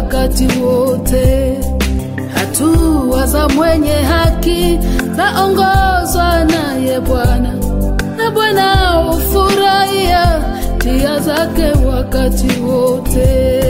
wakati wote. Hatua za mwenye haki zaongozwa naye Bwana, na Bwana hufurahia njia zake wakati wote.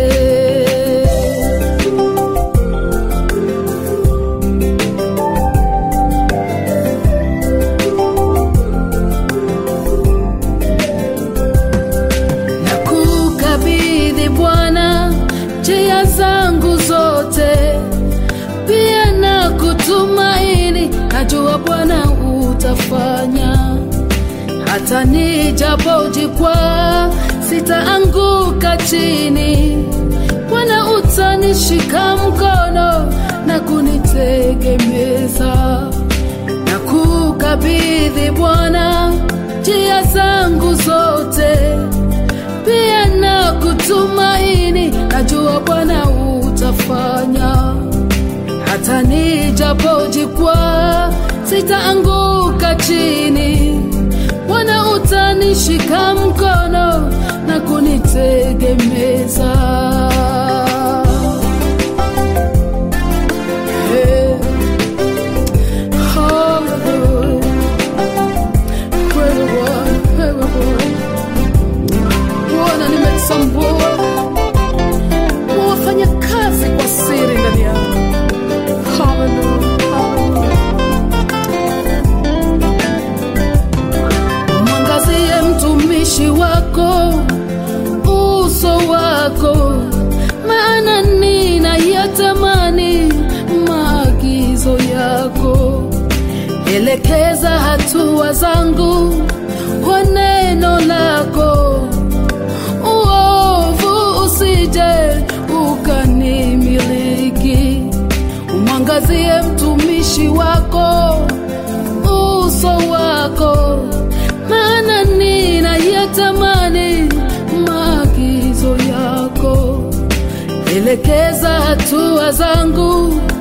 na kukabidhi Bwana njia zangu zote, pia na kutumaini, najua Bwana utafanya. Hata nijapojikwaa sitaanguka chini, Bwana utanishika mkono na kunitegemeza na kukabidhi Bwana njia zangu zote, pia na kutumaini, najua Bwana utafanya. Hata nijapojikwaa sitaanguka chini, Bwana utanishika mkono na kunitegemeza. Hey. Hallelujah. Wewe Bwana, wewe Bwana. Bwana, nimetambua wafanya kazi kwa siri ndani yangu. Hallelujah, hallelujah. Mwangazie mtumishi wako uso wako, maana ninayatamani maagizo yako. Elekeza hatua zangu kwa neno lako, uovu usije ukanimiliki. Umwangazie mtumishi wako uso wako, maana ninayatamani maagizo yako. Elekeza hatua zangu